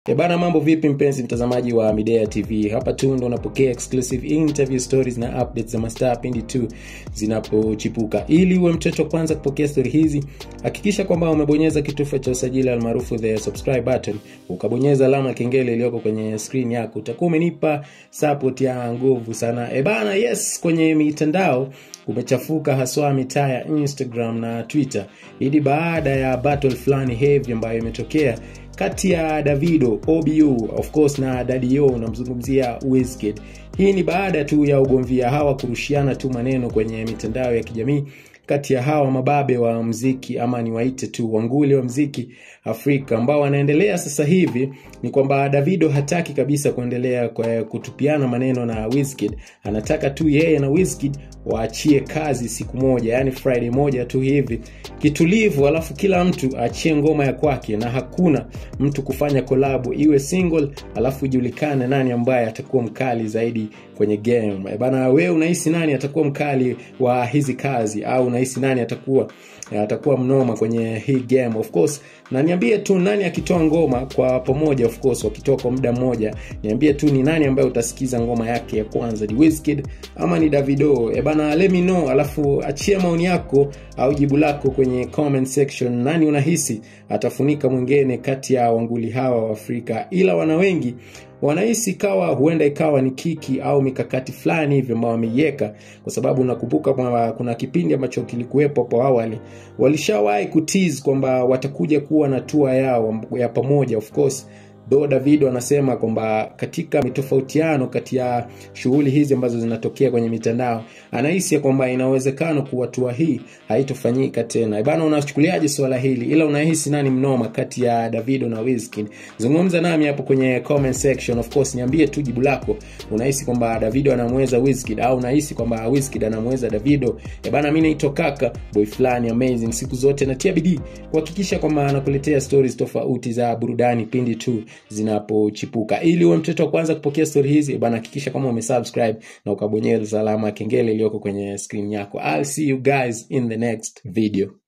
E bana, mambo vipi mpenzi mtazamaji wa Midea TV? Hapa tu ndo unapokea exclusive interview stories na updates za mastaa pindi tu zinapochipuka. Ili uwe mtoto wa kwanza kupokea stori hizi, hakikisha kwamba umebonyeza kitufe cha usajili almaarufu the subscribe button, ukabonyeza alama ya kengele iliyoko kwenye screen yako, utakuwa umenipa support ya nguvu sana. E bana, yes, kwenye mitandao kumechafuka haswa mitaa ya Instagram na Twitter. Hii ni baada ya battle fulani heavy ambayo imetokea kati ya Davido OBU of course na Daddy O, namzungumzia Wizkid. Hii ni baada tu ya ugomvi hawa kurushiana tu maneno kwenye mitandao ya kijamii kati ya hawa mababe wa mziki ama niwaite tu wanguli wa mziki Afrika ambao wanaendelea sasa hivi. Ni kwamba Davido hataki kabisa kuendelea kwa kutupiana maneno na Wizkid, anataka tu yeye na Wizkid waachie kazi siku moja, yani Friday moja tu hivi kitulivu, alafu kila mtu aachie ngoma ya kwake, na hakuna mtu kufanya kolabo iwe single, alafu ijulikane nani ambaye atakuwa mkali zaidi kwenye game bana. Wewe unahisi nani atakuwa mkali wa hizi kazi, au unahisi nani atakuwa atakuwa mnoma kwenye hii game of course, na niambie tu nani akitoa ngoma kwa pamoja, of course wakitoa kwa muda mmoja, niambie tu ni nani ambaye utasikiza ngoma yake ya kwanza, ni Wizkid ama ni Davido? E bana, let me know, alafu achia maoni yako au jibu lako kwenye comment section. Nani unahisi atafunika mwingine kati ya wanguli hawa wa Afrika? Ila wana wengi wanahisi kawa huenda ikawa ni kiki au mikakati fulani hivyo ambao wameiweka, kwa sababu nakumbuka kwamba kuna kipindi ambacho kilikuwepo hapo awali walishawahi kutease kwamba watakuja kuwa na tour yao ya pamoja of course do Davido anasema kwamba katika mitofautiano kati ya shughuli hizi ambazo zinatokea kwenye mitandao anahisi kwamba ina uwezekano kuwa tua hii haitofanyika tena. Bana, unachukuliaje swala hili? Ila unahisi nani mnoma kati ya Davido na Wizkid? Zungumza nami hapo kwenye comment section. Of course, niambie tu jibu lako. Unahisi kwamba Davido anamweza Wizkid au unahisi kwamba Wizkid anamweza Davido? Bana, mimi naitwa Kaka boy fulani amazing, siku zote natia bidii kuhakikisha kwamba anakuletea stories tofauti za burudani pindi tu zinapochipuka. Ili uwe mtoto wa kwanza kupokea stori hizi bana, hakikisha kama umesubscribe na ukabonyeza alama ya kengele iliyoko kwenye screen yako. I'll see you guys in the next video.